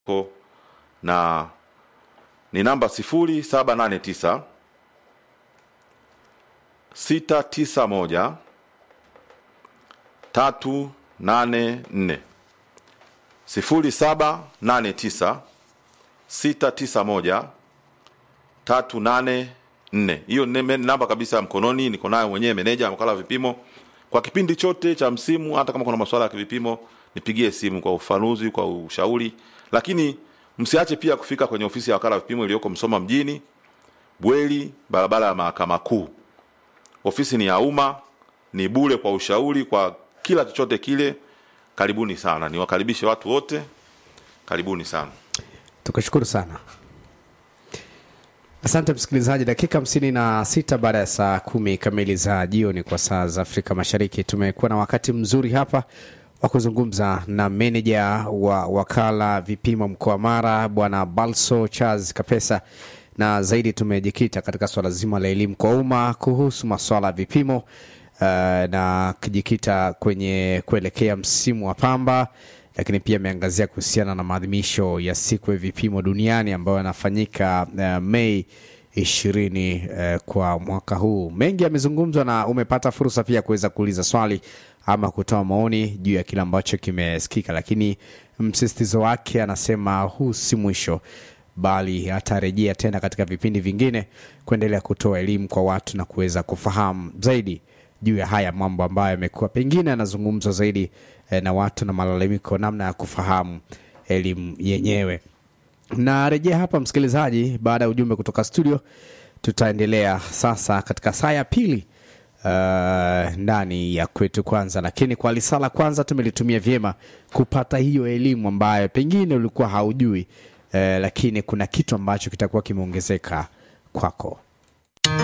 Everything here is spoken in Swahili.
ko na ni namba sifuri saba nane tisa sita tisa moja tatu nane nne sifuri saba nane tisa sita tisa moja tatu nane nne hiyo ni me- namba kabisa ya mkononi niko nayo mwenyewe meneja wakala wa vipimo kwa kipindi chote cha msimu hata kama kuna masuala ya vipimo nipigie simu kwa ufanuzi kwa ushauri lakini msiache pia kufika kwenye ofisi ya wakala wa vipimo iliyoko msoma mjini bweli barabara ya mahakama kuu ofisi ni ya umma ni bure kwa ushauri kwa kila chochote kile karibuni sana niwakaribishe watu wote karibuni sana tukushukuru sana asante msikilizaji dakika hamsini na sita baada ya saa kumi kamili za jioni kwa saa za afrika mashariki tumekuwa na wakati mzuri hapa wa kuzungumza na meneja wa wakala vipimo mkoa wa mara bwana balso charles kapesa na zaidi tumejikita katika swala zima la elimu kwa umma kuhusu maswala ya vipimo uh, na kujikita kwenye kuelekea msimu wa pamba lakini pia ameangazia kuhusiana na maadhimisho ya siku ya vipimo duniani ambayo yanafanyika uh, mei ishirini uh, kwa mwaka huu mengi yamezungumzwa na umepata fursa pia kuweza kuuliza swali ama kutoa maoni juu ya kile ambacho kimesikika lakini msisitizo wake anasema huu si mwisho bali atarejea tena katika vipindi vingine kuendelea kutoa elimu kwa watu na kuweza kufahamu zaidi juu ya haya mambo ambayo yamekuwa pengine yanazungumzwa zaidi eh, na watu na malalamiko namna ya kufahamu elimu yenyewe narejea hapa msikilizaji baada ya ujumbe kutoka studio tutaendelea sasa katika saa ya pili uh, ndani ya kwetu kwanza lakini kwa lisala kwanza tumelitumia vyema kupata hiyo elimu ambayo pengine ulikuwa haujui uh, lakini kuna kitu ambacho kitakuwa kimeongezeka kwako